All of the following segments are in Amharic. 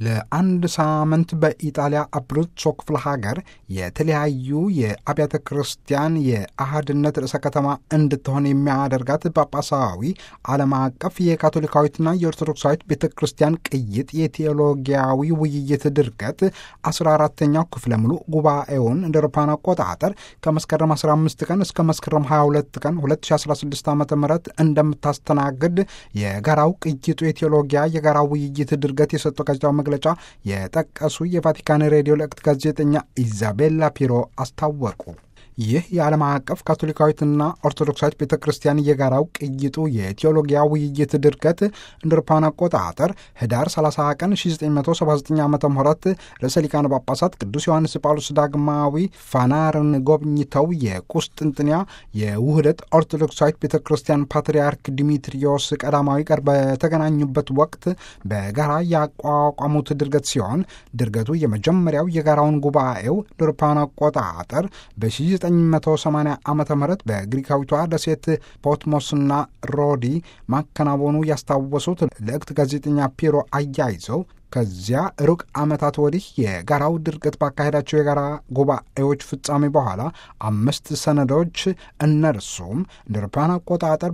ለአንድ ሳምንት በኢጣሊያ አብሩዞ ክፍለ ሀገር የተለያዩ የአብያተ ክርስቲያን የአህድነት ርዕሰ ከተማ እንድትሆን የሚያደርጋት ጳጳሳዊ ዓለም አቀፍ የካቶሊካዊትና የኦርቶዶክሳዊት ቤተ ክርስቲያን ቅይጥ የቴዎሎጊያዊ ውይይት ድርገት 14ተኛው ክፍለ ሙሉ ጉባኤውን እንደ አውሮፓውያን አቆጣጠር ከመስከረም 15 ቀን እስከ መስከረም 22 ቀን 2016 ዓ ም እንደምታስተናግድ የጋራው ቅይጡ የቴዎሎጊያ የጋራው ውይይት ድርገት የሰጠው ጋዜጣዊ መግለጫ የጠቀሱ የቫቲካን ሬዲዮ ለቅት ጋዜጠኛ ኢዛቤላ ፒሮ አስታወቁ። ይህ የዓለም አቀፍ ካቶሊካዊትና ኦርቶዶክሳዊት ቤተ ክርስቲያን የጋራው ቅይጡ የቴዎሎጊያ ውይይት ድርገት እንደ አውሮፓውያን አቆጣጠር ህዳር 30 ቀን 1979 ዓ ም ርዕሰ ሊቃነ ጳጳሳት ቅዱስ ዮሐንስ ጳውሎስ ዳግማዊ ፋናርን ጎብኝተው የቁስጥንጥንያ የውህደት ኦርቶዶክሳዊት ቤተ ክርስቲያን ፓትርያርክ ዲሚትሪዮስ ቀዳማዊ ጋር በተገናኙበት ወቅት በጋራ ያቋቋሙት ድርገት ሲሆን ድርገቱ የመጀመሪያው የጋራውን ጉባኤው እንደ አውሮፓውያን አቆጣጠር በ 1980 ዓ ም በግሪካዊቷ ደሴት ፖትሞስና ሮዲ ማከናወኑ ያስታወሱት ልዕክት ጋዜጠኛ ፒሮ አያይዘው ከዚያ ሩቅ ዓመታት ወዲህ የጋራው ድርገት ባካሄዳቸው የጋራ ጉባኤዎች ፍጻሜ በኋላ አምስት ሰነዶች እነርሱም እንደ አውሮፓውያን አቆጣጠር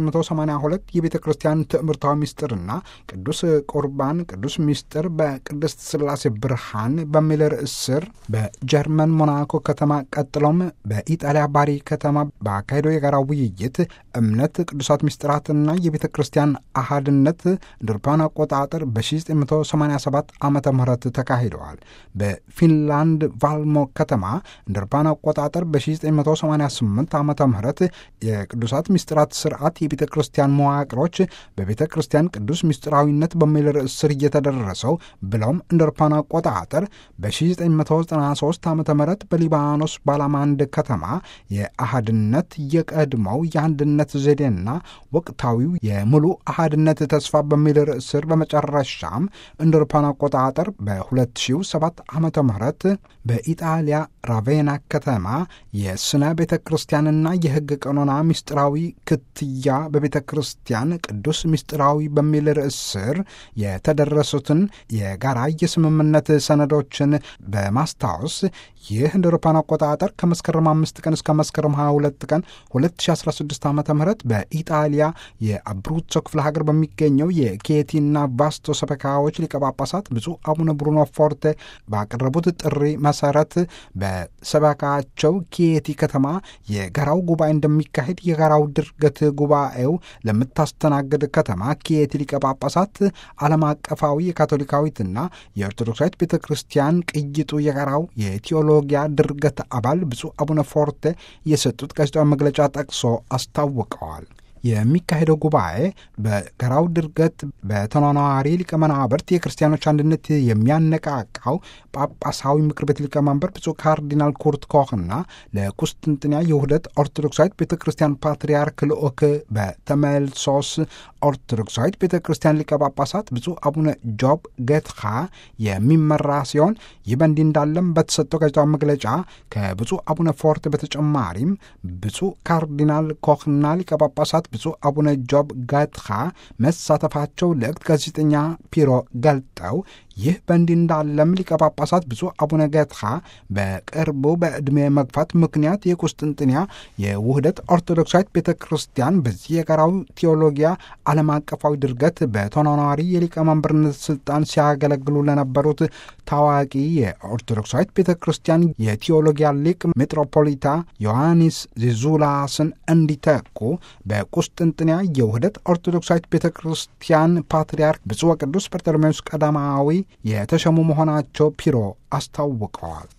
በ1982 የቤተ ክርስቲያን ትምህርታዊ ምስጢርና ቅዱስ ቁርባን ቅዱስ ምስጢር በቅድስት ሥላሴ ብርሃን በሚል ርዕስ ስር በጀርመን ሞናኮ ከተማ ቀጥሎም በኢጣሊያ ባሪ ከተማ ባካሄደው የጋራ ውይይት እምነት ቅዱሳት ምስጢራትና የቤተ ክርስቲያን አሃድነት እንደ አውሮፓውያን አቆጣጠር በ19 87 ዓመተ ምህረት ተካሂደዋል። በፊንላንድ ቫልሞ ከተማ እንደ አውሮፓውያን አቆጣጠር በ1988 ዓመተ ምህረት የቅዱሳት ምስጢራት ስርዓት የቤተ ክርስቲያን መዋቅሮች በቤተ ክርስቲያን ቅዱስ ምስጢራዊነት በሚል ርዕስ ስር እየተደረሰው ብለውም እንደ አውሮፓውያን አቆጣጠር በ1993 ዓመተ ምህረት በሊባኖስ ባላማንድ ከተማ የአሃድነት የቀድሞው የአንድነት ዘዴና ወቅታዊው የሙሉ አሃድነት ተስፋ በሚል ርዕስ ስር በመጨረሻም እንደ አውሮፓውያን አቆጣጠር በ2007 ዓመተ ምህረት በኢጣሊያ ራቬና ከተማ የስነ ቤተ ክርስቲያንና የሕግ ቀኖና ምስጢራዊ ክትያ በቤተ ክርስቲያን ቅዱስ ምስጢራዊ በሚል ርዕስ ስር የተደረሱትን የጋራ የስምምነት ሰነዶችን በማስታወስ ይህ እንደ አውሮፓውያን አቆጣጠር ከመስከረም አምስት ቀን እስከ መስከረም 22 ቀን 2016 ዓ ም በኢጣሊያ የአብሩዞ ክፍለ ሀገር በሚገኘው የኬቲና ቫስቶ ሰበካዎች ሊቀ ጳጳሳት ብፁዕ አቡነ ብሩኖ ፎርቴ ባቀረቡት ጥሪ መሰረት በሰበካቸው ኪየቲ ከተማ የጋራው ጉባኤ እንደሚካሄድ የጋራው ድርገት ጉባኤው ለምታስተናግድ ከተማ ኪየቲ ሊቀ ጳጳሳት ዓለም አቀፋዊ የካቶሊካዊትና የኦርቶዶክሳዊት ቤተ ክርስቲያን ቅይጡ የጋራው የቴዎሎጊያ ድርገት አባል ብፁዕ አቡነ ፎርቴ የሰጡት ጋዜጣዊ መግለጫ ጠቅሶ አስታውቀዋል። የሚካሄደው ጉባኤ በጋራው ድርገት በተኗኗሪ ሊቀመናብርት የክርስቲያኖች አንድነት የሚያነቃቃው ጳጳሳዊ ምክር ቤት ሊቀመንበር ብፁዕ ካርዲናል ኩርት ኮህና ለቁስጥንጥንያ የውህደት ኦርቶዶክሳዊት ቤተ ክርስቲያን ፓትርያርክ ልዑክ በተመልሶስ ኦርቶዶክሳዊት ቤተ ክርስቲያን ሊቀ ጳጳሳት ብፁዕ አቡነ ጆብ ገትኻ የሚመራ ሲሆን ይህ በእንዲህ እንዳለም በተሰጠው ጋዜጣዊ መግለጫ ከብፁዕ አቡነ ፎርት በተጨማሪም ብፁዕ ካርዲናል ኮህና ሊቀ ጳጳሳት ብፁዕ አቡነ ጆብ ጋትኻ መሳተፋቸው ልዕክት ጋዜጠኛ ፒሮ ገልጠው ይህ በእንዲህ እንዳለም ሊቀ ጳጳሳት ብፁዕ አቡነ ገትኻ በቅርቡ በዕድሜ መግፋት ምክንያት የቁስጥንጥንያ የውህደት ኦርቶዶክሳዊት ቤተ ክርስቲያን በዚህ የጋራዊ ቴዎሎጊያ ዓለም አቀፋዊ ድርገት በተኗኗሪ የሊቀመንበርነት ስልጣን ሲያገለግሉ ለነበሩት ታዋቂ የኦርቶዶክሳዊት ቤተ ክርስቲያን የቴዎሎጊያ ሊቅ ሜትሮፖሊታ ዮሐንስ ዚዙላስን እንዲተኩ በቁስጥንጥንያ የውህደት ኦርቶዶክሳዊት ቤተ ክርስቲያን ፓትርያርክ ብፁዕ ወቅዱስ በርተሎሜዎስ ቀዳማዊ የተሸሙ መሆናቸው ፒሮ አስታውቀዋል።